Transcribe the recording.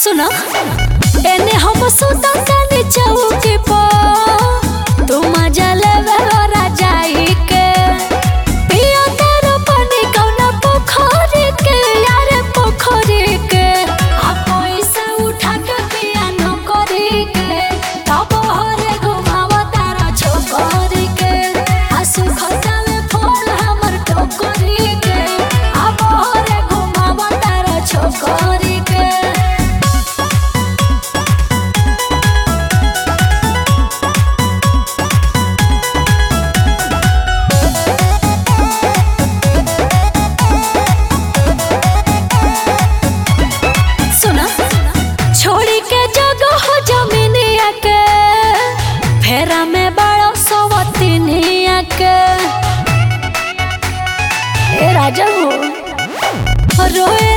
सुनो एने हम सुता तानी चौकी पर तू मजा लेवे राजाई के पिया तारो पानी कौना पोखरी के यारे पोखरी के आ पैसा उठा के पिया न करी के तब हरे घुमावा तारा छोकरी के आ सुखता में फूल हमर टोकरी के आ बहरे घुमावा तारा छोकरी के सुना छोड़ी के जगह हो जमीनिया के फेरा में बड़ो सवतीनिया के ए राजा हो रोए